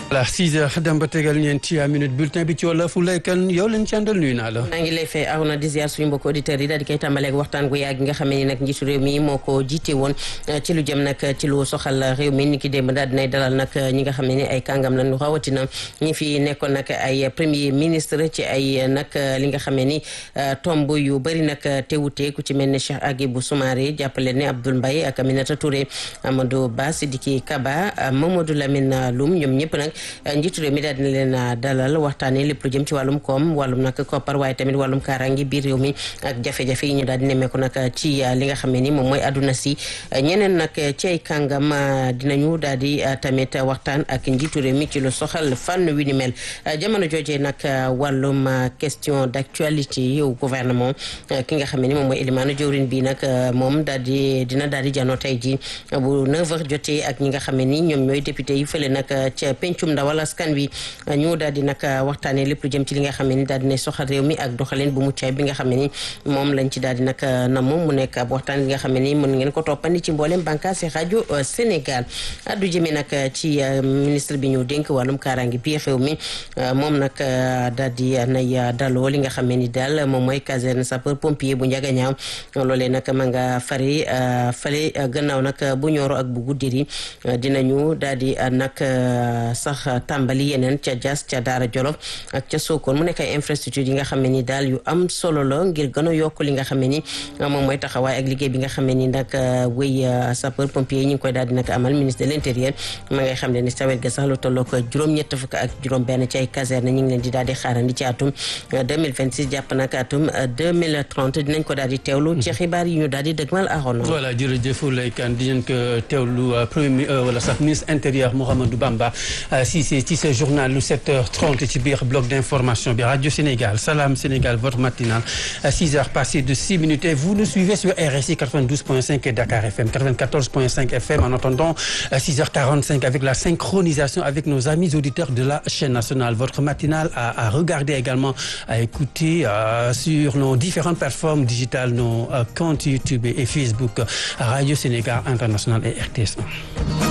voilà 6 heures dem ba tegal ñeenti minute bulletin bi ci wala fu lay kan yow lañ ci àndal nuyu naa la. maa ngi lay fay aw na di ziar suñu mbokk auditeurs yi daal di koy tàmbaleeg waxtaan gu yàgg nga xam ne nag njiitu réew mi moo ko jiite woon ci lu jëm nag ci lu soxal réew mi ni ki démb daal dinay dalal nag ñi nga xam ne ni ay kàngam lañu rawatina ñi fi nekkoon nag ay premier ministre ci ay nag li nga xam ne ni tomb yu bëri nag teewute ku ci mel ne Cheikh Agibou Soumaré jàppale ne Abdoul Mbaye ak Aminata Touré Amadou Ba Sidiki Kaba Mamadou Lamine Loum ñoom ñëpp nag njiitu réew mi daal dina leen dalal waxtaanee lépp lu jëm ci wàllum koom wàllum nag koppar waaye tamit wàllum kaaraangi biir réew mi ak jafe-jafe yi ñu daal di nemmeeku nag ci li nga xam ne ni moom mooy àdduna si ñeneen nag ci ay kàngam dinañu daal di tamit waxtaan ak njiitu réew mi ci lu soxal fànn wi ni mel jamono joojee nag wàllum question d'actualité yow gouvernement ki nga xam ne ni moom mooy élimaanu jëwrin bi nag moom daal di dina daal di janoo tey ji bu 9h jotee ak ñi nga xam ne ni ñoom ñooy député yi fële nag ca pencum ndawal askan wi ñu daal di nag waxtaanee lépp lu jëm ci li nga xam ne ni daal dina soxal réew mi ak doxalin bu muccaay bi nga xam ne ni moom lañ ci daal di nag na moom mu nekk ab waxtaan bi nga xam ne ni mën ngeen ko toppandi ci mboolem bànqaas yi rajo Sénégal addu jëmee nag ci ministre bi ñu dénk wàllum kaaraangi biir réew mi moom nag daal di nay daloo li nga xam ne ni daal moom mooy caserne sapeur pompier bu Njagañaaw loolee nag ma nga fari fale gannaaw nag bu ñooro ak bu guddiri dinañu daal di nag sax tàmbali yeneen ca Diass ca Daara Jolof ak ca Sokone mu nekk ay infrastructure yi nga xam ne ni daal yu am solo la ngir gën a yokk li nga xam ne ni moom mooy taxawaay ak liggéey bi nga xam ne ni nag wéy sapeur pompier yi ñu ngi koy daal di nag amal ministre de l'intérieur ma ngay xam ne ni sawet ga sax lu tollook juróom-ñett fukk ak juróom benn ci ay caserne ñu ngi leen di daal di xaarandi ci atum 2026 jàpp nag atum 2030 dinañ ko daal di teewlu ci xibaar yi ñu daal di dëgmal aroon voilà jërëjëf Lay Kane dinañ ko teewlu premier wala sax ministre intérieur Mouhamadou Bamba si c'est ci ce journal lu 7h30 ci biir bloc d'information bi Radio Sénégal Salam Sénégal votre matinale 6 heures passées de 6 minutes et vous nous suivez sur RSI 92.5 et Dakar FM 94.5 FM en attendant 6h45 avec la synchronisation avec nos amis auditeurs de la chaîne nationale votre matinale à, à regarder également à écouter euh, sur nos différentes plateformes digitales nos euh, comptes YouTube et Facebook Radio Sénégal International et RTS1